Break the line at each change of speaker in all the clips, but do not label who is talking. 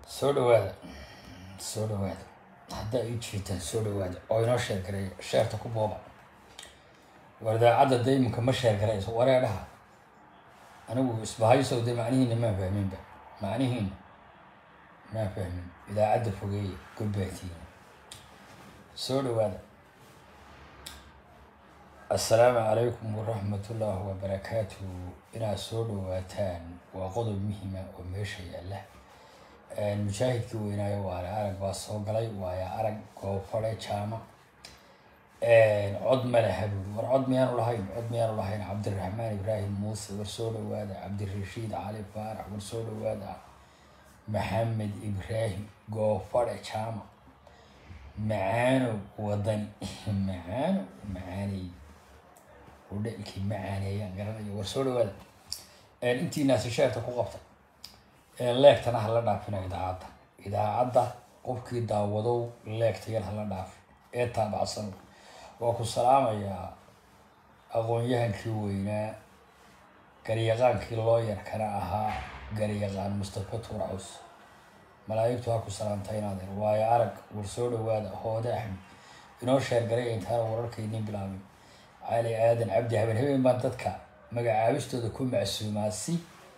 soo dhawaada soo dhawaada haddaa ii jiitaan soo dhawaada oo inoo sheer gareeya sheerta ku booba war idaacadda de iminka ma sheer garayso wareedhaha anigu isbahaysow de macnihiina maan fahminba macnihiina maan fahmin idaacadda fogeeya gobbaatiina soo dhawaada assalaamu calaykum waraxmatullaahi wabarakaatu inaad soo dhawaataan waa qodob muhima oo meesha yaalla mujaahidkii weynaayo waaya arag baa soo galay waaya arag goofare jaama cod ma laha buuri war cod miyaanu lahayn cod miyaanu lahayn cabdiraxmaan ibraahim muuse war soo dhawaada cabdirashiid cali faarax war soo dhawaada maxamed ibraahim goofare jaama macaano wadani macaano macaaney udhalkii macaaneeyaan garanayo war soo dhawaada intiinaasi sheerta ku qabta leegtana hala dhaafina idaacadda idaacadda qofkii daawadow leegta yar hala dhaaf ee taabacsan waa ku salaamayaa aqoon-yahankii weynaa garyaqaankii looyarkana ahaa garyaqaan mustafa tuur caws malaa'igtu ha ku salaamta inaadeer waayo arag war soo dhawaada hoode axmed inoo sheergaray intaana wararkaydin bilaabin cali aadan cabdi haben habeen baan dadka magacaabistooda ku macsuumaa si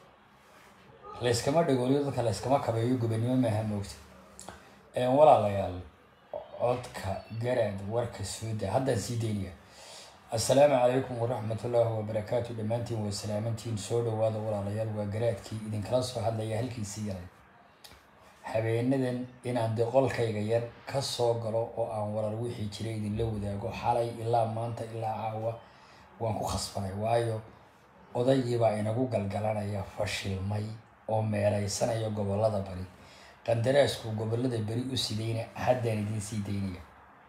layskama dhagooliyo dadka layskama kabeeyo gobannimo maaha moogta walaalayaal codka garaad warka sooda haddaan sii daynaya assalaamu calaykum waraxmatullaahi wabarakaatu dhammaantiin waa salaamantiin soo dhawaada walaalayaal waa garaadkii idinkala soo hadlaya halkiisii yaray habeenadan inaan de qolkayga yar ka soo galo oo aan warar wixii jiray idinla wadaago xalay ilaa maanta ilaa caawa waan ku khasbanay waayo odaygiibaa inagu galgalanaya fashilmay oo meelaysanaya gobolada bari qandaraasku gobolada beri u sidayna haddaan idiin sii daynaya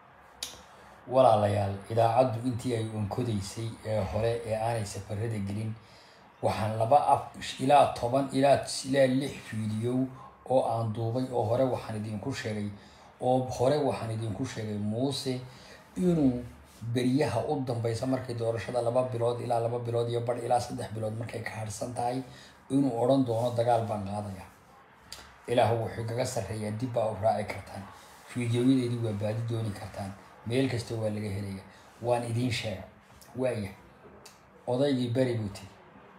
walaalayaal idaacaddu intii ay onkodaysay ee hore ee aanay safarada gelin waxaan laba af ilaa toban ilaa ilaa lix fiidiyow oo aan duubay oo hore waxaan idinku sheegay oo hore waxaan idinku sheegay muuse inuu beryaha u dambeysa markay doorashada laba bilood ilaa laba bilood iyo bar ilaa saddex bilood markay ka harsan tahay inuu odhan doono dagaal baan qaadaya ilaah wuxuu kaga sarreeyaa dib baa u raaci kartaan fiidiyooyadeedii waa baadi dooni kartaan meel kasta waa laga helaya waan idiin sheega waaya odaygii bari buu tiri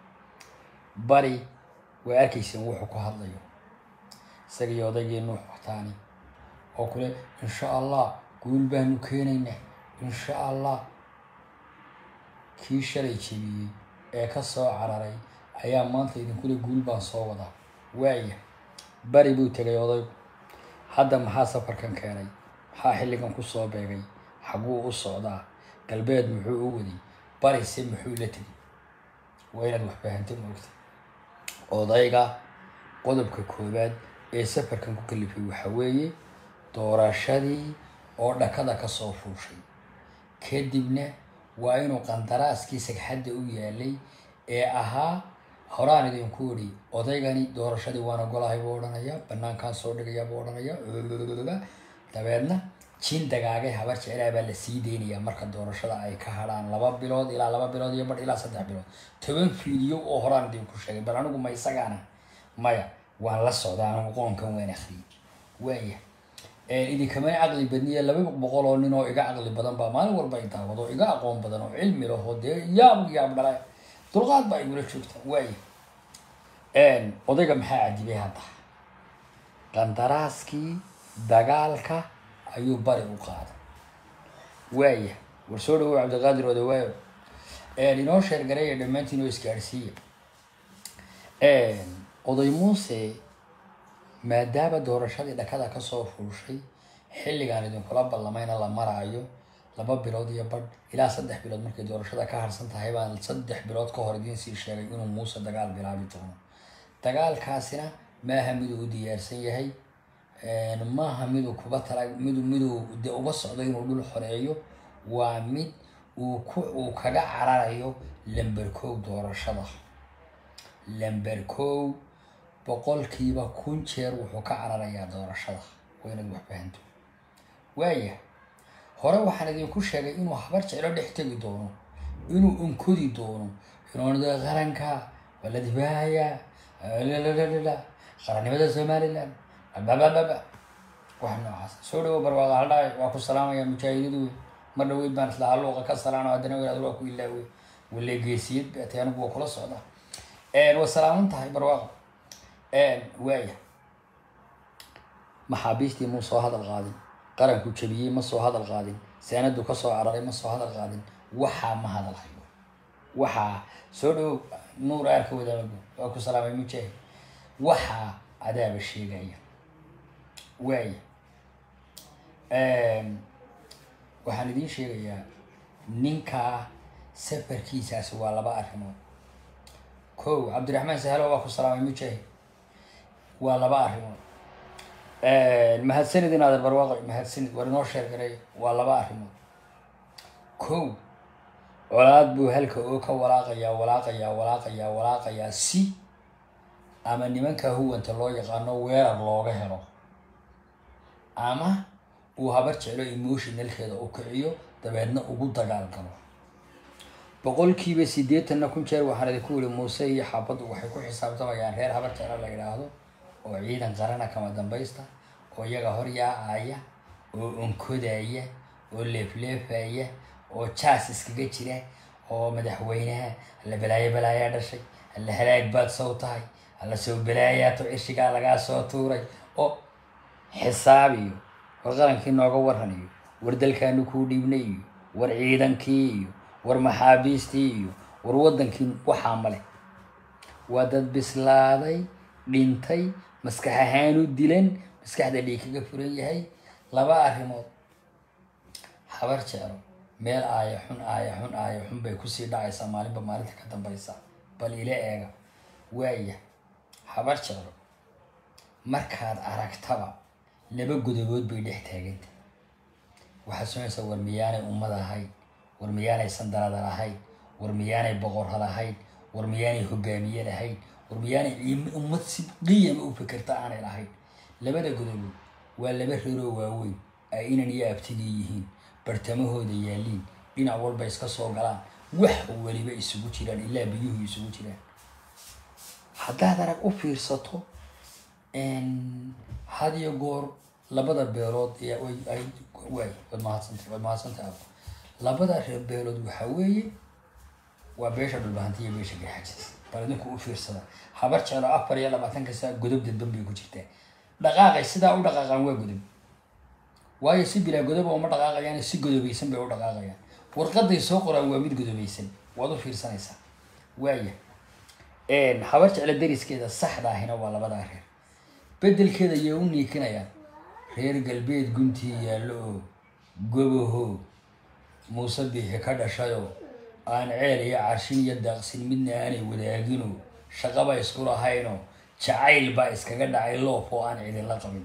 bari waa arkayseen wuxuu ku hadlayo isagii odaygii nuux wataani oo kule insha allah guul baanu keenaynaa insha allah kii shalay jebiyey ee ka soo cararay ayaa maanta idinkule guul baan soo wadaa waaya bari buu tegay odaygu hadda maxaa safarkan keenay maxaa xilligan ku soo beegay xaguu u socdaa galbeed muxuu u waday barise muxuu la tegay waa inaad wax fahanto moogta odayga qodobka koowaad ee safarkan ku kalifay waxa weeye doorashadii oo dhakada ka soo fuushay kadibna waa inuu qandaraaskii sagxadda u yaalay ee ahaa horaan idinku idhi odaygani doorashadii waana golahay buu odhanayaa banaankaan soo dhigayaa buu odhanayaa dabeedna jin dagaagay habar jeclaa baa la sii deynayaa marka doorashada ay ka hadhaan laba bilood ilaa laba bilood iyo bar ilaa saddex bilood toban fiidiyo oo horaan idinku sheegay bal anigu ma isagaana maya waan la socdaa anigu qoonkan waan akriyay waaya idinkamana caqli badniya laba boqol oo nin oo iga caqli badan baa maalin walba i daawado iga aqoon badan oo cilmi laho dee yaab yaab dhala dulqaad baa igula joogta waaya odayga maxaa cadibay hadda qandaraaskii dagaalka ayuu bari u qaaday waaya war soo dhawow cabdiqaadir odawaayo inoo sheergareeya dhammaantiin oo isgaadhsiiya oday muuse maadaama doorashadii dhakada kasoo fuushay xilligaan idinkula ballamayna la maraayo laba bilood iyo badh ilaa saddex bilood markay doorashada ka harsan tahay baan saddex bilood ka hor idiin sii sheegay inuu muuse dagaal bilaabi doono dagaalkaasina maaha miduu u diyaarsan yahay maaha miduu kuba tala midu miduu de uga socdo inuu dhul xoreeyo waa mid uu ku uu kaga cararayo lamber kow doorashada lamber kow boqolkiiba kun jeer wuxuu ka cararayaa doorashada waa inaad wax fahanto waaya hore waxaan idinku sheegay inuu habar jeclo dhex tegi doono inuu unkodi doono inuu qaranka waa la dibaahayaa qaranimada somalilan babababa wax noocaas soo dhawo barwaaqa haldhaay waa ku salaamaya mujaahidadu wey mar dhaweyd baan isla haluuqa ka salaano haddana wadaad waa ku ilaawey wale geesiyad baatay anigu waa kula socdaa waa salaaman tahay barwaaqa waaya maxaabiistii muu soo hadal qaadin qaranku jabiyey ma soo hadal qaadin saanadu ka soo cararay ma soo hadal qaadin waxaa ma hadal hayo waxaa soo dhawow nuur aarka wadaamagu waa ku salaamay mujaahid waxaa adaaba sheegaya waaya waxaan idiin sheegayaa ninkaa safarkiisaasi waa laba arrimood kow cabdiraxmaan sahalo waa ku salaamay mujaahid waa laba arrimood mahadsanid in adeer barwaaqo mahadsanid war inoo sheergaray waa laba arrimood kow colaad buu halka oo ka walaaqayaa walaaqayaa walaaqayaa walaaqayaa si ama nimanka huwanta loo yaqaano weerar looga helo ama uu habar jeclo emotionalkeeda u kiciyo dabeedna ugu dagaal galo boqolkiiba siddeetanna kun jeer waxaan idinku wili muuse iyo xaabaddu waxay ku xisaabtamayaan reer habar jeclo la yidhaahdo oo ciidan qarana kama dambaysta oo iyaga hor yaacaya oo onkodaya oo leefleefaya oo jaas iskaga jira oo madaxweynaha alla balaayo balaayaa dhashay alla halaag baad sow tahay alla sow balaayaato cishigaa lagaa soo tuuray oo xisaab iyo war qarankii nooga waran iyo war dalkaanu kuu dhiibnay iyo war ciidankii iyo war maxaabiistii iyo war waddankii waxaa male waa dad bislaaday dhintay maskax ahaanu dilan maskaxda dhiig kaga furan yahay laba arrimood habar jeclo meel aaya xun aaya xun aaya xun bay kusii dhacaysaa maalinba maalinta ka dambaysa bal ila eega waaya habar jeclo markaad aragtaba laba godobood bay dhex taaganta waxaad soonaysaa war miyaanay ummad ahayn war miyaanay sandalada lahayn war miyaanay boqorra lahayn war miyaanay hogaamiye lahayn war miyaanay ummad si qiyama u fikirta aanay lahayn labada godobood waa laba reeroo waaweyn ay inan iyo abtigii yihiin bartamahooda yaaliin dhinac walba iska soo galaan wax weliba isugu jiraan ilaa biyuhu isugu jiraan haddaad arag u fiirsato had iyo goor labada beelood waay waad mahadsanta waad mahadsantay abo labada reer beelood waxaa weeye waa beesha dhulbahanti iyo beesha garxajis bal idinku u fiirsada habar jeclo afar iyo labaatanka saa godob dadban bay ku jirtaa dhaqaaqay sidaa u dhaqaaqaan waa godob waayo si bilaa godoba uma dhaqaaqayaan si godobaysan bay u dhaqaaqayaan warqaday soo qoraan waa mid godobaysan waad u fiirsanaysaa waaya habar jeclo dariskeeda saxda ahina waa labadaa reer bedelkeeda ayay u niikinayaan reer galbeed guntii yaallo oo gobaho muuse biixi ka dhashayoo aan ceel iyo carshin iyo daaqsin midna aanay wadaagino shaqaba isku lahaynoo jacayl baa iskaga dhacay loof oo aan cidinla qabin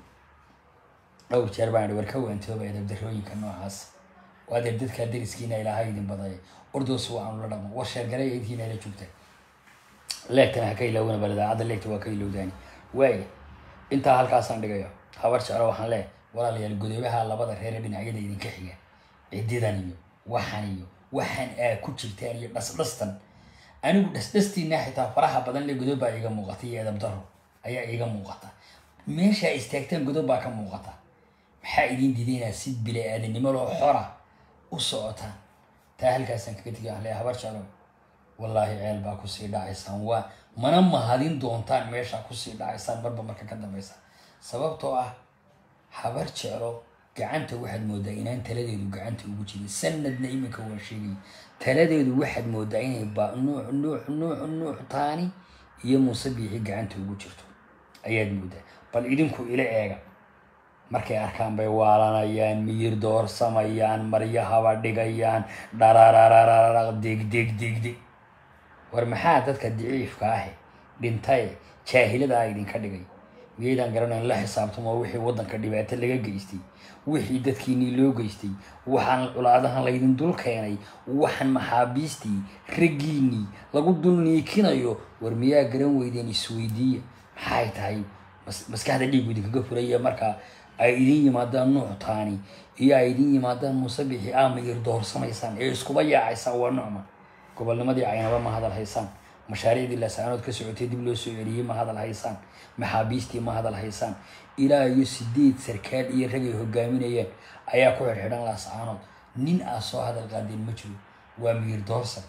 dhowr jeer baan war ka waantooba edabdarooyinka noocaas waadeer dadkaa dariskiina ilaahay idin badaya ordoos waa aanu la dhaqmo war sheergaraya intiina la joogta leegtana ha ka ilaawina bal idaacadda leegta waa ka ilowdaani waaya intaa halkaasaan dhigayo habar jeclo waxaan leehay walaalayaal godobaha labada reere dhinacyada idinka xiga cididan iyo waxan iyo waxaan aa ku jirtaan iyo dhasdhastan anigu dhasdhastiina xitaa faraha badan le godob baa iiga muuqata iyo edab daro ayaa iiga muuqata meeshaa istaagtaan godob baa ka muuqata maxaa idin diidaynaa si bila-aadanimo loo xora u socotaan taa halkaasaan kaga tegi aan leehay habar jeclo wallaahi ceel baa kusii dhacaysaan waa mana mahadin doontaan meeshaa kusii dhacaysaan marba marka ka dambaysa sababtoo ah habar jeclo gacanta waxaad moodaa inaan taladeedu gacanta ugu jirin sanadna iminka waa sheegay taladeedu waxaad moodaa inay ba nuux nuux nuux nuux taani iyo muuse biixi gacanta ugu jirto ayaad moodaa bal idinku ila eega markay arkaan bay waalanayaan miyir doorsamayaan maryahaba dhigayaan dharararararaq deg deg deg deg war maxaa dadka daciifka ahi dhintaye jaahilada a idinka dhigay miyaydaan garanayn la xisaabtamo wixii waddanka dhibaato laga geystay wixii dadkiinii loo geystay waxaan culaadahan laydin dul keenay waxaan maxaabiistii raggiinii lagu dul niikinayo war miyaa garan weydeen isweydiiya maxay tahay maskaxda dhiigu idinkaga furaya markaa ay idin yimaadaan nuuc taani iyo ay idin yimaadaan muusabixi aamayir doorsamaysaan ee iskuba yaacaysaan waa nucma gobolnimadii caynaba ma hadal haysaan mashaariicdii lasaanood ka socotay dib loo soo celiyey ma hadal haysaan maxaabiistii ma hadal haysaan ilaa iyo sideed sarkaal iyo ragay hogaaminayeen ayaa ku xidhxidhan laascaanood nin aa soo hadal qaadeen ma jiro waa miir doorsan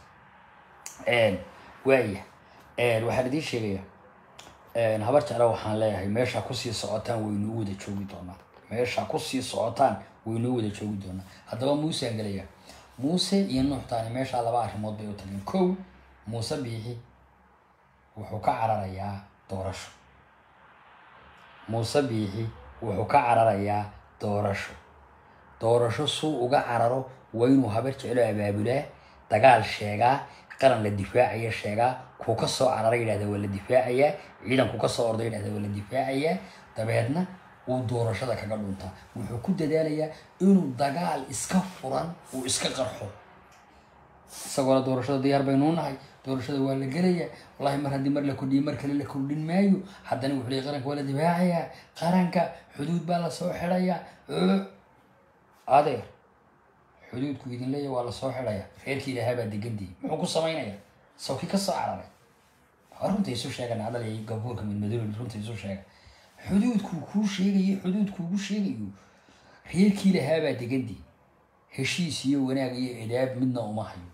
waaya waxaan idiin sheegaya habar jecla waxaan leeyahay meeshaa kusii socotaan waynuu wada joogi doonaa meeshaa kusii socotaan waynuu wada joogi doonaa haddaba muuse aan gelaya muuse iyo nuuxtaani meeshaa laba arrimood bay u tageen kow muuse biixi wuxuu ka cararayaa doorasho muuse biixi wuxuu ka cararayaa doorasho doorasho suu uga cararo waa inuu habar jeclo abaabulaa dagaal sheegaa qaran la difaacaya sheegaa kuu ka soo carara yidhahda waa la difaacayaa ciidanku ka soo orda yidhahda waa la difaacayaa dabeedna uu doorashada kaga dhuntaa wuxuu ku dadaalayaa inuu dagaal iska furan uu iska qarxo isagoona doorashada diyaar baynuu nahay doorashada waa la gelayaa wallahi mar haddii mar la kordhiyo mar kale la kordhin maayo haddana wuxuu leey qaranka waa la difaacayaa qaranka xuduud baa lasoo xidhayaa adeer xuduudku idin leeya waa lasoo xidhaya reerkii ilaahaa baa degandihi muxuu ku samaynaya sawkii ka soo cararay runta isu sheegan adal gabuurka midmadoobi runta isu sheega xuduudkuu kuu sheegayo xuduudkuugu sheegayo reerkii lahaa baa degandihi heshiis iyo wanaag iyo edaab midna uma hayo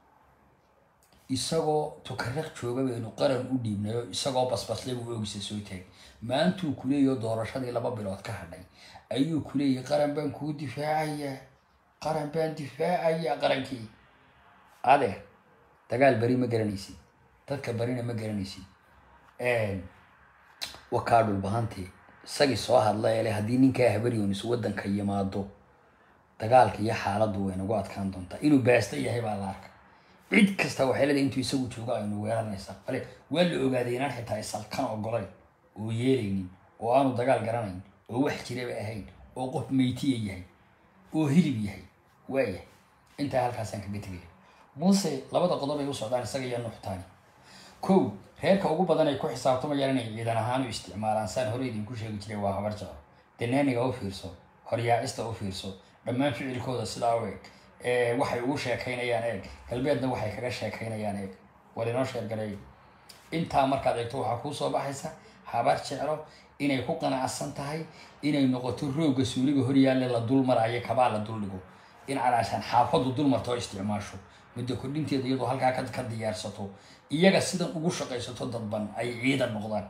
isagoo tukaraq jooga baynu qaran u dhiibnayo isagoo basbasle buu oogisa soo taagay maantuu kuleeyaho doorashadii laba bilood ka hadhay ayuu kuleeyahy qaran baan kuu difaacayaa qaran baan difaacayaa qarankii adeer dagaal beri ma garanaysid dadka barina ma garanaysid wakaa dhulbahantee isagii soo hadla ele haddii ninkaa habaryonis waddanka yimaado dagaalka iyo xaaladdu way nagu adkaan doontaa inuu baasta yahay baa la arka cid kasta waxay leedahay intuu isagu joogo aynu weeranaysaa bale waa la ogaaday inaan xitaa isalkan ogolayn oo yeelaynin oo aanu dagaal garanayn oo wax jiraba ahayn oo qof meytiya yahay oo hilib yahay waayahay intaa halkaasaan kaga tegaya muuse labada qodob ay u socdaan isaga iyo nuuxtaani kow reerka ugu badan ay ku xisaabtamayaan inay ciidan ahaan u isticmaalaan saan hore idinku sheegi jiray waa habar jeclo danaaniga u fiirso horyaacista u fiirso dhammaan ficilkooda sidaa u eg waxay ugu sheekaynayaan eeg galbeedna waxay kaga sheekaynayaan eeg war inoo sheergareey intaa markaad eegto waxaa kuu soo baxaysa habar jeclo inay ku qanacsan tahay inay noqoto roogga suuliga horyaalle la dul maraayo kabaa la dul dhigo in calaashaan xaafadu dul marto oo isticmaasho muddo kordhinteeda iyadoo halkaa ka diyaarsato iyaga sidan ugu shaqaysato dadban ay ciidan noqdaan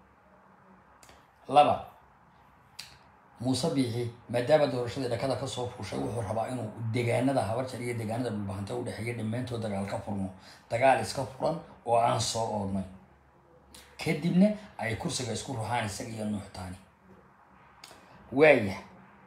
laba muuse biixi maadaama doorashadii dhakada kasoo fuushay wuxuu rabaa inuu degaanada habarjar iyo degaanada dhulbahanta u dhexeeya dhammaantood dagaal ka furmo dagaal iska furan oo aan soo oodnay kadibna ay kursiga isku ruxaan isaga iyo nuuxtaani waaya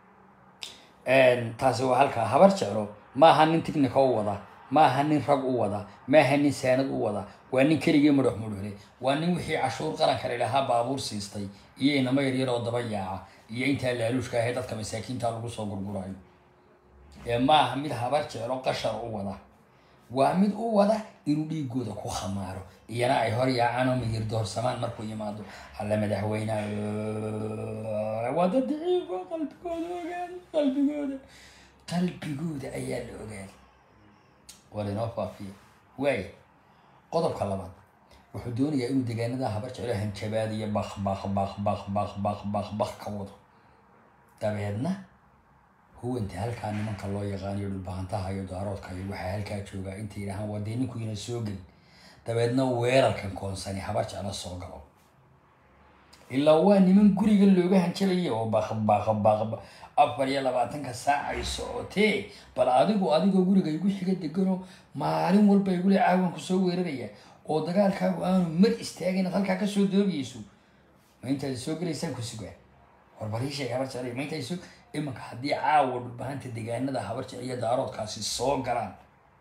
taasi waa halkaa habar jeclo maaha nin tignika u wada maaha nin rag u wada maaha nin saanad u wada waa nin keligii mudhox mudhuxle waa nin wixii cashuur qaranka ladhahaa baabuur siistay iyo inamo yaryar oo daba yaaca iyo intaa laaluushka ahay dadka masaakiinta lagu soo gurgurayo ee maaha mid habar jeclo qashar u wada waa mid u wada inuu dhiigooda ku khamaaro iyana ay hor yaacaan oo miyir doorsamaan markuu yimaado alla madaxweyne waa dad daciifo qalbigooda ogaada qalbigooda qalbigooda ayaa la ogaaday war inoo faafiya waaya qodobka labaad wuxuu doonayaa inuu degaanada habar jeclo hanjabaad iyo bak bak bak bak bak bak bak bak ka wado dabeedna huwanta halkaa nimanka loo yaqaaniyo dhulbahantaha iyo daaroodka iyo waxaa halkaa joogaa intay yidhahaan waa dee ninku ina soo gelin dabeedna weerarkan koonsani habar jeclo soo galo ilaa waa niman guriga looga hanjabaya oo baq baq baq afar iyo labaatanka saac ay socotee bal adigu adigoo guriga igu xiga degano maalin walba igule caawanku soo weeraraya oo dagaalkaagu aanu mar istaagin inaad halkaa kasoo doogayso ma intaad soo gelaysaan ku sugaa warbariishay habar jeclay ma intaad soo imanka haddii caawa dhulbahanta degaanada habar jecel iyo daaroodkaasi soo galaan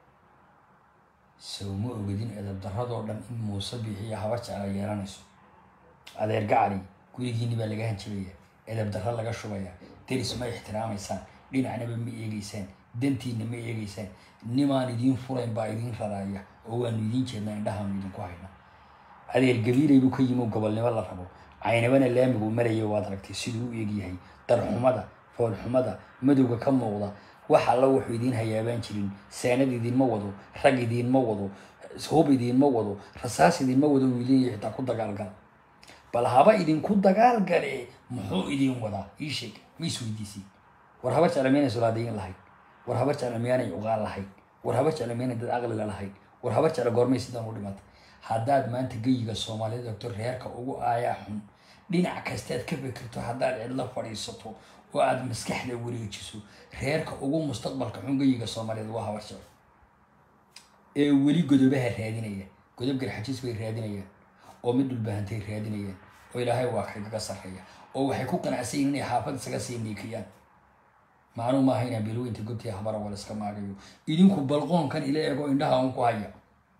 sow ma ogadin edab daradoo dhan in muuse biixiyo habar jecla yeelanayso adeer gacali gurigiini baa laga hanjabaya edab darro laga shubaya deris ma ixtiraamaysaan dhinacnaba ma eegeysaan dantiina ma eegeysaan nimaan idiin furayn baa idiin raraaya oo waanu idiin jeednaa indhahaanu idinku hayna adeer gabiilay buu ka yimi gobolnimo la rabo caynabana laamigu maraya waad aragtay siduu u eegyahay darxumada foolxumada madowga ka muuqda wax alla wuxuu idiin hayaabaan jirin saanad idiinma wado rag idiinma wado hub idiinma wado rasaas idiinma wado uu idiin xitaa ku dagaalgala bal haba idinku dagaal gale muxuu idin wadaa ii sheeg ma isweydiisay war habar jecla miyaanay solaadiyin lahayd war habar jecla miyaanay uqaan lahayd war habar jecla miyaanay dad aqliga lahayd war habar jecla goormay sidan u dhimatay haddaad maanta geyiga soomaaliyeed ogto reerka ugu aayaa xun dhinac kastaad ka fikirto haddaad cidlo fadhiisato oo aad maskaxda wareejiso reerka ugu mustaqbalka xun geyiga soomaaliyeed waa habar jeclo ee weli godobaha raadinaya godob garxajiis bay raadinayaan oo mid dhulbahantay raadinayaan oo ilaahay waa kagaga sarreeya oo waxay ku qanacsan yihin inay xaafad isaga sii niikiyaan macnuu maaha inaan beelweynta gobtii habara wal iska maagayo idinku balqoonkan ila ego indhaha un ku haya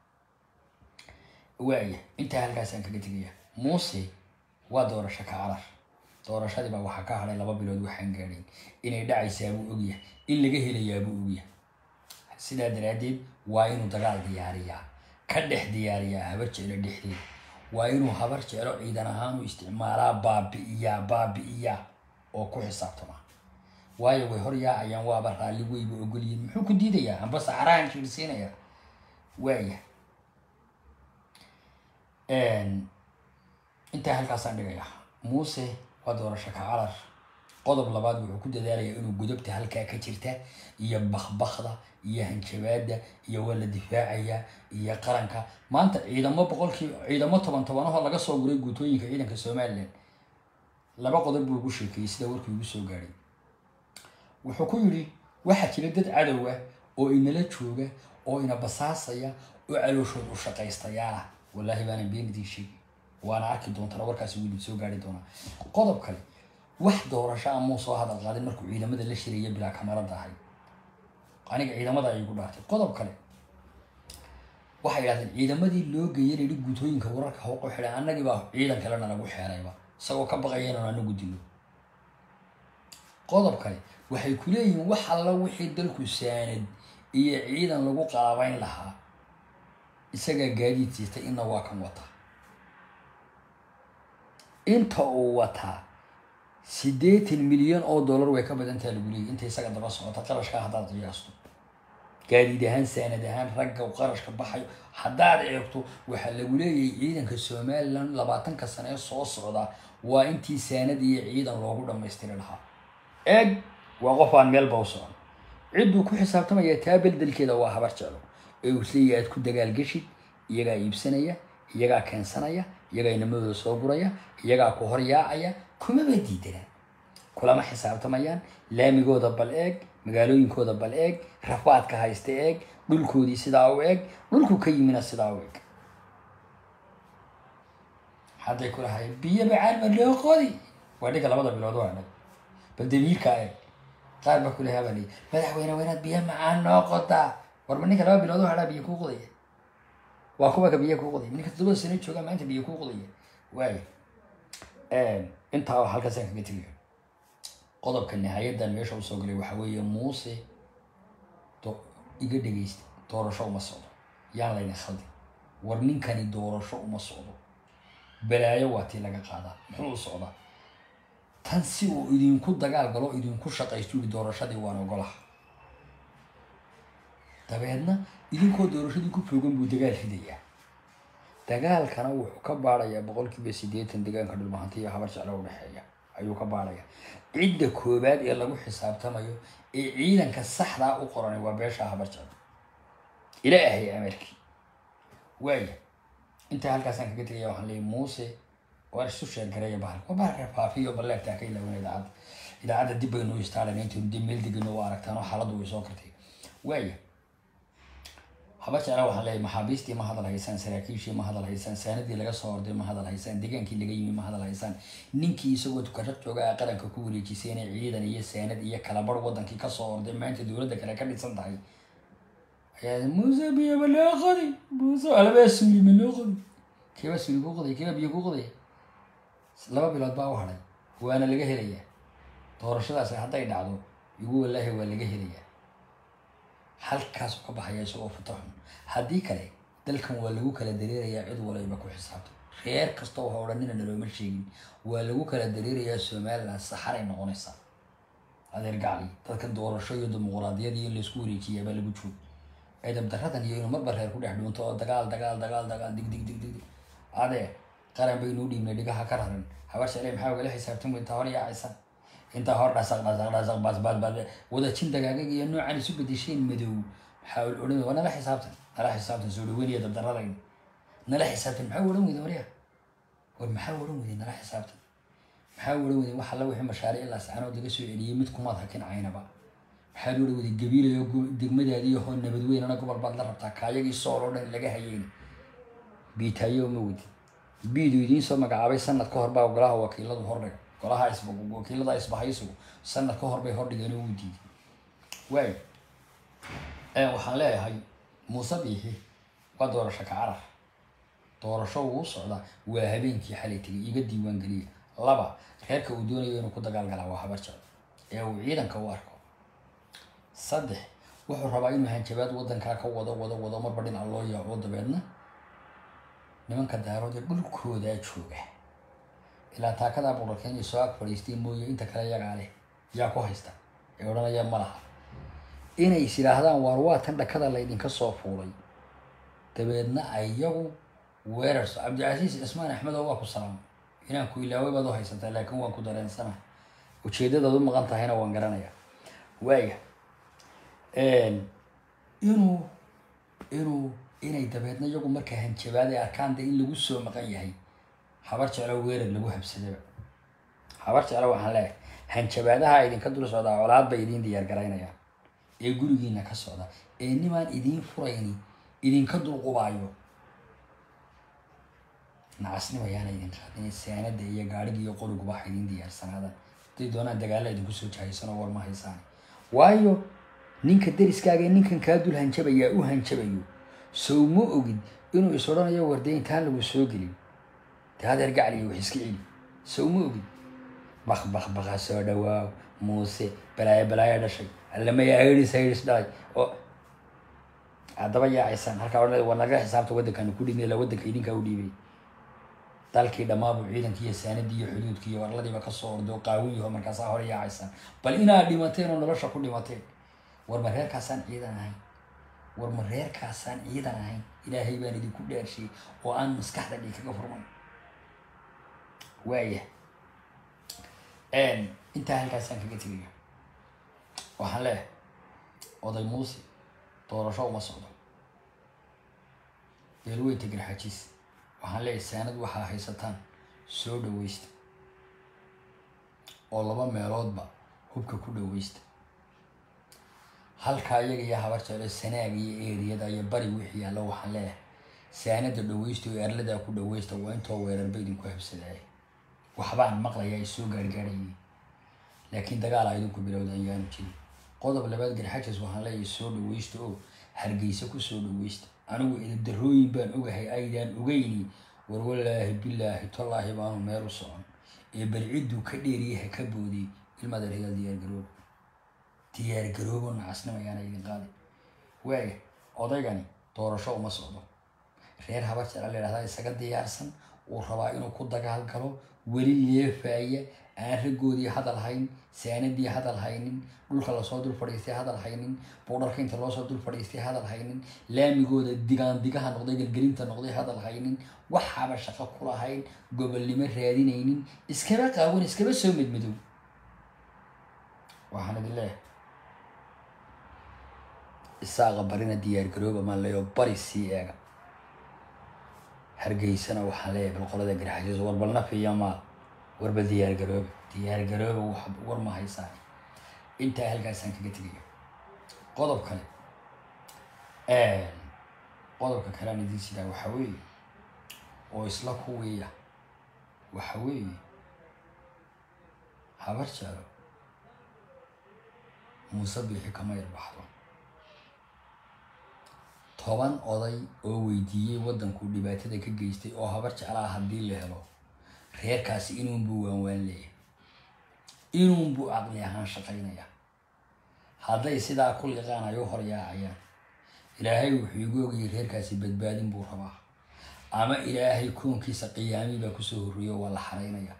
waaya intaa halkaasaan kaga tegaya muuse waa doorasho ka carar doorashadii baa waxaa ka hadhay laba bilood waxaan gaadhayn inay dhacaysaa buu ogyahay in laga helayaa buu ogyahay sidaa daraaddeed waa inuu dagaal diyaariyaa ka dhex diyaariyaa habar jeclo dhexdeeda waa inuu habar jeclo ciidan ahaan u isticmaalaa baabi'iyaa baabi'iyaa oo ku xisaabtamaa waayo way hor yaacayaan waaba raalli weyba ogolyihin muxuu ku diidayaa amba saxarahan jiirsiinaya waaya intaa halkaasaan dhigaya muuse waa doorasho ka carar qodob labaad wuxuu ku dadaalayaa inuu godobta halkaa ka jirta iyo bakbakda iyo hanjabaada iyo waa la difaacayaa iyo qaranka maanta ciidamo boqolkii ciidamo toban tobanahoo laga soo guray guutooyinka ciidanka somalilan laba qodob buu ugu sheekeeyey sida warkii ugu soo gaadhay wuxuu ku yidhi waxaa jira dad cadowa oo inala jooga oo ina basaasaya oo calooshood u shaqaystayaala wallaahi baanan been idiin sheegi waana arki doontana warkaasi wuu idin soo gaari doonaa qodob kale wax doorasho amuu soo hadal qaadin markuu ciidamada la shiraya bilaa kamarada ahay aniga ciidamada ay igu dhaartay qodob kale waxay idhahdeen ciidamadii loo geeyay layidhi guutooyinka wararka hooqo xidhan annagii baa ciidan kalena lagu xeerayba isagoo ka baqaya inaan anagu dilo qodob kale waxay ku leeyihiin wax alla wixii dalku saanad iyo ciidan lagu qaabayn lahaa isagaa gaadiid siistay inna waa kan wataa inta uu wataa siddeetan milyan oo dollar way ka badantaa lagu leeyay inta isaga daba socota qarashka haddaad qiyaasto gaadiid ahaan saanad ahaan ragga qarashka baxayo haddaad eegto waxaa lagu leeyahay ciidanka somalilan labaatanka sane ee soo socda waa intii saanad iyo ciidan loogu dhammaystiri lahaa eeg waa qof aan meelba u socon cidduu ku xisaabtamaya taa beldelkeeda waa habar jeclo ee uu isleeyahay aad ku dagaalgeshid iyagaa iibsanaya iyagaa keensanaya iyagaa inamadooda soo guraya iyagaa ku hor yaacaya kumaba diidana kulama xisaabtamayaan laamigooda bal eeg magaalooyinkooda bal eeg rafaadka haysta eeg dhulkoodii sidaa u eeg dhulku ka yimina sidaa u eeg hadday ku lahay biyo bacaan ma loo qodi waa dhiga labada bilood waa dhag bal damiirkaa eeg qaar baa kulahaa baa leeyi madaxweyne weynaad biyo macaan noo qodaa warba ninka laba bilood oo hadhaa biyo kuu qodaya waa kuwa ka biyo kuu qodaya ninka toddoba sano jooga maanta biyo kuu qodaya waayo intaa halkaasaan kaga tegayo qodobka nihaayadan meesha usoo galay waxaa weeye muuse iga dhegaysta doorasho uma socdo yaan layna khaldin war ninkani doorasho uma socdo balaayo waa tii laga qaadaa muxuu u socdaa tan si uu idinku dagaal galo idinku shaqaysto yidhi doorashadii waan ogolaha dabeedna idinkoo doorashadii ku foogan buu dagaal ridayaa dagaalkana wuxuu ka baarayaa boqolkiiba siddeetan deegaanka dhulmahanta iyo habar jeclo udhexeeya ayuu ka baaraya cidda koobaad ee lagu xisaabtamayo ee ciidanka saxdaa u qoranay waa beesha habar jeclo ilaahay amarkii waaya intaa halkaasaan kaga tegaya waxaan leeyay muuse waa isu sheergareeya bahal waa bahal reefaafiyo balleertaa ka ilaawan idaacadda idaacadda dib baynu u istaalan intaynu dib meel degano u aragtaan oo xaaladdu way soo kartay waaya haba jecla waxaan leeyahay maxaabiistii ma hadal haysaan saraakiishii ma hadal haysaan saanadii laga soo orday ma hadal haysaan degaankii laga yimi ma hadal haysaan ninkii isagoo tukarad jooga a qaranka ku wareejisay inay ciidan iyo saanad iyo kalabar wadankii kasoo orday maanta dowladda kale ka dhisan tahay ayaa muuse biyo ma loo qodi muuse alabaa suuli ma loo qodi keebaa suuli ku qoday keebaa biyo ku qoday laba bilood baa u hadhay waana laga helayaa doorashadaasi hadday dhacdo igu walaahi waa laga helayaa halkaasuu ka baxaya isagoo futaxun haddii kale dalkan waa lagu kala dareerayaa cid walayba ku xisaabta reer kasta waxa odhanina nalooma sheegin waa lagu kala dareerayaa somalilan saxaray noqonaysaa adeer gacli dadkan doorasho iyo dimuquraadiyad iyo in laysku wareejiyaabaa lagu joog edab daradan iyo inuu marba reer ku dhex dhuunto oo dagaal dagaal dagaal dagaal dig dig dig dig dig adee qaran baynuu dhiibnay dhigaha ka raran habar jeclay maxaa ugala xisaabtan intaa hor yaacaysan intaa hor dhasaq dhasaq dhasaq bas bas bas wadajin dagaagag iyo noocan isu bedesheen madow maxaa odhan waa nala xisaabtan nala xisaabtan soo dhaweyn iyo dabdaradayn nala xisaabtan maxaa odhan weyda warya war maxaa odhan weyday nala xisaabtan maxaa odhan weyday wax alla wixii mashaariic ilaa sacanood laga soo celiyey mid kumaad hakin caynaba maxaad odhan weyday gabiilayo degmadaadii hoo nabadweynana gobol baad la rabtaa kaayagii sool oo dhan laga hayeen biitaayo ma wadi biidu idiin soo magacaabay sanad ka hor baa golaha wakiiladu hordhig golaha wakiilada isbahaysigu sanad ka hor bay hordhigeen oo u diiday waay waxaan leeyahay muuse biixi waa doorasho ka carar doorasho wuu socdaa waa habeenkii xalay tegay iga diiwaan geliya laba reerka uu doonayo inuu ku dagaalgalaa waa habar jecel ee uu ciidanka u arko saddex wuxuu rabaa inuu hanjabaad wadankaa ka wado wado wado marba dhinac loo yaaco dabeedna nimanka daarood ee dhulkoodaa jooga ilaa taakadaa boqorkenya soo ag fadhiistay mooye inta kale yagaa leh yaa ku haysta ee odhanaya ma laha inay is yidhaahdaan waar waa tan dhakada laydinka soo fuulay dabeedna iyagu weerarso cabdicasiis cismaan axmedo waa ku salaamay inaan ku ilaaway baad u haysataa laakiin waan ku dareensana ujeedadaad u maqan tahayna waan garanaya waaya inuu inuu inay dabeedna iyagu marka hanjabaad ay arkaan de in lagu soo maqan yahay habar jeclo weerar lagu habsadaba habar jeclo waxaan leeyahay hanjabaadaha idinka dul socdaa colaad bay idiin diyaar garaynayaan ee gurigiina ka socda ee nimaan idiin furayni idinka dulqubaayo nacasnimo ayaana idin qaadin saanada iyo gaadhiga iyo qoriguba waxa idin diyaarsanaadaan haday doonaan dagaalla idinku soo jahaysanoo war ma haysaan waayo ninka deriskaaga ee ninkan kaa dul hanjabayaa u hanjabayo sow ma ogid inuu is odhanayo warde intaan lagu soo gelin de hadeer gacliyo wax iska celi sow ma ogid bak bak baka soo dhawaaw muuse balaayo balaayo dhashay allamaya airis airis dhalay oo haddaba yaacaysaan halkaa odhanaya waa naga xisaabta waddankaanu ku dhibnay la waddanka idinkaa u dhiibay dalkii dhammaabu ciidankii iyo saanadii iyo xuduudkii iyo warladiiba kasoo orday oo qaawiyaho markaasaa hore yaacaysaan bal inaad dhimateen oo nolosha ku dhimateen war ma reerkaasaan ciidan ahayn war ma reerkaasaan ciidan ahayn ilaahay baan idinku dhaarshiyey oo aan maskaxda dhig kaga furman waaya intaa halkaasaan kaga tegaya waxaan leeyahay oday muuse doorasho uma socdo beelweynta garxajiis waxaan leeyahay saanad waxaa haysataan soo dhaweysta oo laba meeloodba hubka ku dhaweysta halkaa iyaga iyo habar jeclo sanaaga iyo eeriyada iyo bari wixii yaallo waxaan leeyahay saanada dhaweysta oo erladaa ku dhaweysta waa intoo weerarba idinku habsadaaya waxbaan maqlaya ay soo gaargaarayeen laakiin dagaal a idinku bilowda ayaanu jirin qodob labaad garxajas waxaan leeyahay soo dhaweysta oo hargeysa ku soo dhaweysta anigu edadarooyin baan ogahay aydaan ogeyni war walaahi bilaahi tallaahi baanu meel u socon ee balcidduu ka dheeriyaha ka boodiyey ilmaada regal diyaargaroobo diyaargaroobo nacasnimo ayaana idin qaaday waaya odaygani doorasho uma socdo reer habar jecla la yidhahdaa isaga diyaarsan uu rabaa inuu ku dagaal galo weli leefaaya aan raggoodii hadal hayn saanadii hadal haynin dhulka lasoo dul fadhiistay hadal haynin buudharka inta loosoo dul fadhiistay hadal haynin laamigooda digaan digaha noqday gelgelinta noqday hadal haynin waxaaba shaqo kulahayn gobolnimo raadinaynin iskaba qaawan iskaba soo medmadow waxaan idin leeyahay isaaqa barina diyaargarooba maan leeyo bari sii eega hargeysana waxaan leeyahay bal qolada garxajiis warbal nafiya maal warbal diyaargarooba diyaargarooba wax war ma haysaan intaa halkaasaan kaga tegaya qodob kale qodobka kalean idiin sidaa waxa weeye oo isla kuwiiya waxa weeye habar jeclo muuse biixi kama yarbaxdo toban oday oo weydiiyey waddankuu dhibaatada ka geystay oo habar jeclaa haddii la helo reerkaasi inuunbuu waanwaan leeyahay inuunbuu caqli ahaan shaqaynaya hadday sidaa ku liqaan ay u horyaacayaan ilaahay wuxuu igu ogayay reerkaasi badbaadin buu rabaa ama ilaahay koonkiisa qiyaamii baa kusoo horreeyo waa la xaraynaya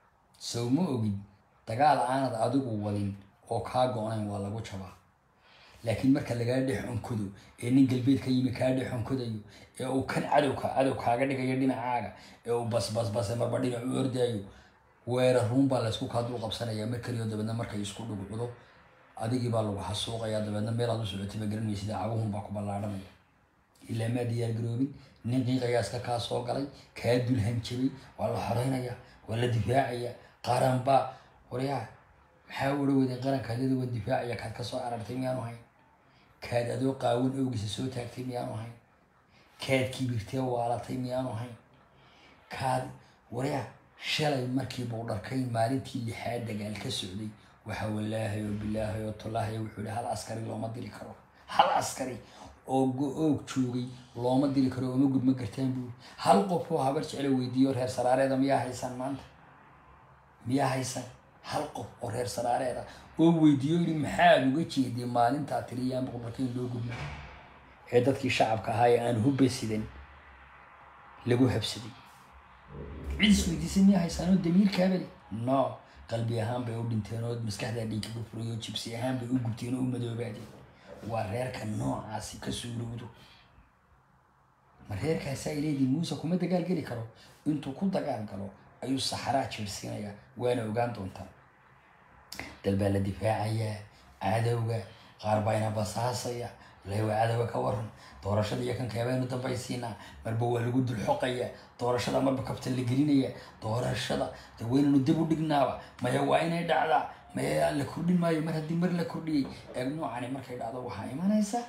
sow ma ogid dagaal aanad adigu wadin oo kaa go-nayn waa lagu jabaa laakiin marka lagaa dhex onkodo ee nin galbeed ka yimi kaa dhex onkodayo ee uu kan cadowka cadow kaaga dhigayo dhinacaaga ee uu basbasbase marba dhinac u ordaayo weerar ruun baa laysku kaaduu qabsanaya mar kaliyo dabeedna markay isku dhugcudo adigii baa lagu xasuuqaya dabeedna meelaad u socotay ba garanmaysid caguhun baa ku ballaadhanaya ilaa maa diyaar garoobin nin qiiqayaa iska kaa soo galay kaa dulhanjabay waa la xoreynaya waa la difaacaya qaran baa waryaa maxaa ula weday qaranka adada waan difaacaya kaad ka soo arartay miyaanu hayn kaad adoo qaawan awgiisa soo taagtay miyaanu hayn kaad kibirtee waalatay miyaanu hayn kaad waryaa shalay markii buu dharkay maalintii lixaad dagaal ka socday waxa walaahay oo bilaahay oo tolaahay wuxuu yihi hal askari looma diri karo hal askari oo go-oog joogay looma diri karo oma gudma gartaan buu hal qof oo habar jeclo weydiiyo reer saraareeda miyaa haysan maanta miyaa haysan hal qof oo reer saraareeda oo weydiiyo yidhi maxaad uga jeeday maalintaa tiriyaan boqorka in loo gudmo ee dadkii shacabka ahaa ee aan hubba sidan lagu habsaday cid isweydiisay miyaa haysaanoo damiirkaabali no qalbi ahaan bay u dhinteen oo maskaxdaa dhiigkaga furay oo jibsi ahaan bay u gubteen oo u madoobaadeen waa reerka noocaasi ka suurowdo ma reerkaasaa ileedii muuse kuma dagaal geli karo intuu ku dagaal galo ayuu saxaraa jeersiinayaa waana ogaan doontaa dal baa la difaacayaa cadowga qaar baa ina basaasaya lewa cadowga ka waran doorashada iyo kanka baynu dambaysiinaa marba waa lagu dulxoqaya doorashada marba kabtan la gelinaya doorashada de waynanu dib u dhignaaba maya waa inay dhacdaa maya la kordhin maayo mar haddii mar la kordhiyey eeg noocani markay dhacdo waxaa imanaysa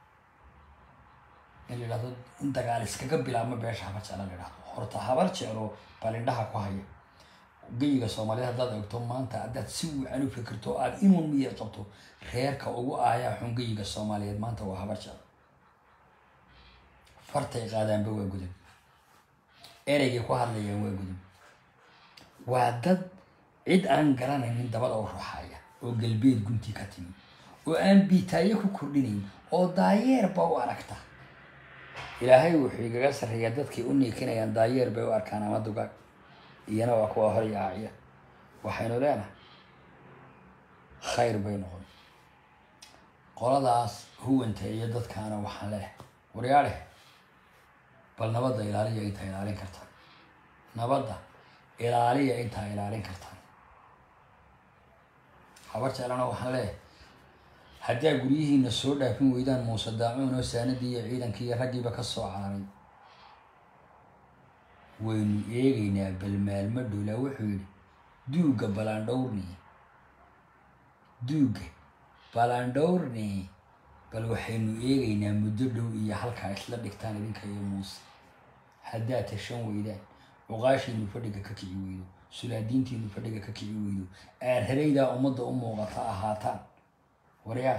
in la yidhahdo in dagaal iskaga bilaabmo beesha habar jecla la yidhahdo horta habar jeclo balindhaha ku haya geyiga soomaaliyeed haddaad eegto maanta haddaad si wacan u fikirto aada inuu miyir qabto reerka ugu aayaa xun geyiga soomaaliyeed maanta waa habar jeclo fartay qaadaanba waa gudub ereygay ku hadlayaan waa gudub waa dad cid aan garanaynin dabada u ruxaya oo galbeed gunti ka timi oo aan biitaayo ku kordhinayn oo daayeerba u aragta ilaahay wuxuu igaga sarreeyaa dadkay u niikinayaan daayeer bay u arkaan ama dugaag iyana waa kuwa hor yaaciya waxaynu leenahay khayr bay noqon qoladaas huwanta iyo dadkaana waxaan leehay waryaadhe bal nabadda ilaaliya intaa ilaalin kartaan nabadda ilaaliya intaa ilaalin kartaan habar jeclana waxaan leeyahay haddaa guryihiina soo dhaafin weydaan muuse daacuun oo saanadii iyo ciidankii iyo raggiiba ka soo cararay waynu eegaynaa bal maalmo dhowlaa wuxuu yidhi duugga balandhowrni duugga balandhowrni bal waxaynu eegaynaa muddo dhow iyo halkaa isla dhigtaan idinka iyo muuse haddaad tashan weydaan cuqaashiinu fadhiga ka kici weydo sulaadiintiinu fadhiga ka kici weydo aarharaydaa ummadda u muuqata ahaataan waryaa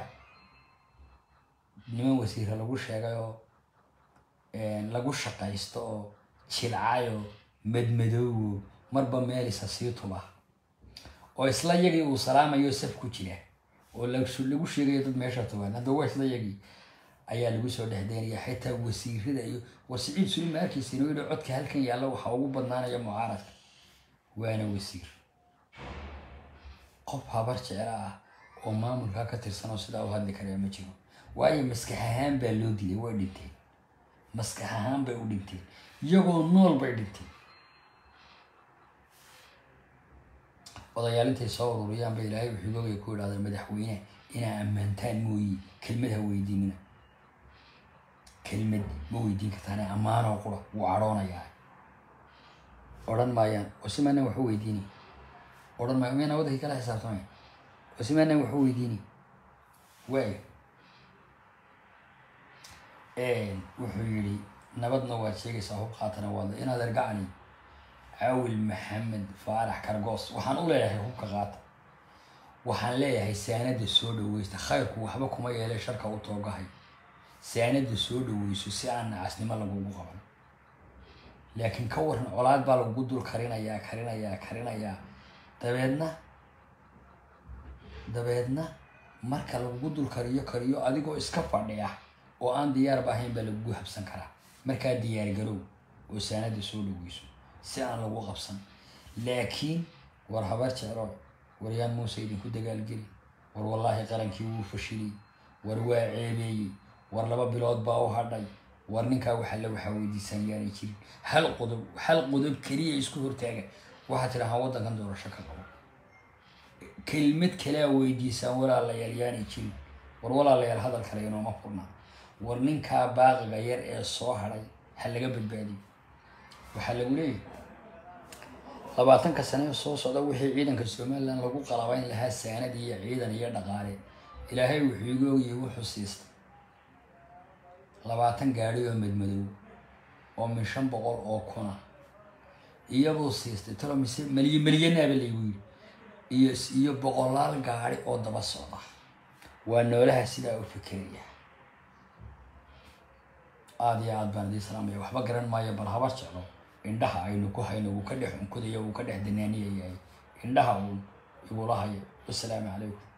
niman wasiira lagu sheegay oo lagu shaqaysto oo jilcayo madmadoowo marba meelisa sii tuba oo isla yagii uu salaamayo saf ku jira oo lagu sheegayo dad meesha tuban hadda waa isla yagii ayaa lagu soo dhexdeynaya xitaa wasiirada iyo war siciid sulima arkaysa inuu yihi codka halkan yaalla waxaa ugu badnaanaya mucaaradka waana wasiir qof habar jecla ah oo maamulkaa ka tirsan oo sidaa u hadli karaa ma jiro waayo maskax ahaan baa loo dilay way dhinteen maskax ahaan bay u dhinteen iyagoo nool bay dhinteen odayaal intay soo ururiyaan ba ilaahay wuxuu googaya ku idhahda madaxweyne inaa ammaantaan mooyi kelmad ha weydiinina kelmad ma weydiin kartaane ammaanoo qura wuu cadhoonayaa odhan maayaan osimaanaan waxu weydiini odhan maayo miyana wadankii kala xisaabtamaya osimaanaan waxu weydiini waayo wuxuu yidhi nabadna waad sheegaysaa hub qaatana waadla inaad ergacani cawil maxamed faarax kargoos waxaan u leeyahay hubka qaata waxaan leeyahay saanada soo dhaweysta khayrku waxba kuma yeelay sharka u toogahay saanada soo dhaweyso si aan nacasnimo lagugu qaban laakiin ka waran colaad baa lagugu dul karinayaa karinayaa karinayaa dabeedna dabeedna marka lagugu dul kariyo kariyo adigoo iska fadhiya oo aan diyaarba ahayn baa lagugu habsan karaa markaa diyaargarow oo saanada soo dhaweyso si aan lagu qabsan laakiin war habar jeclo waryaan muuse idinku dagaalgeli war wallaahi qarankii wuu fashilay war waa ceebeeyey war laba bilood baa u hadhay war ninkaa waxa la waxaa weydiisaan yaanay jirin hal qodob hal qodob keliya isku hortaaga waxaa tidhahaa waddankan doorasho ka qabo kelmad kalea weydiisaan walaalayaal yaanay jirin war walaalayaal hadal kale inooma furnaa war ninkaa baaqiga yar ee soo hadhay ha laga badbaadiyo waxaa lagu leeyahy labaatanka sane ee soo socda wixii ciidanka somalilan lagu qalabayn lahaa saanad iyo ciidan iyo dhaqaale ilaahay wuxuu igu ogyahay wuxuu siistay labaatan gaadhi oo madmadow oo min shan boqol oo kuna iyabuu siistay talo mise meliye meliyanaaba laygu yidhi iyo iyo boqolaal gaadhi oo daba socda waa noolaha sidaa u fikiraya aada iyo aad baan idii salaamaya waxba garan maayo bal habar jeclo indhaha aynu ku hayno wuu ka dhex unkudaya wuu ka dhex danaaniyayahay indhaha uun igula hayo wasalaamu calaykum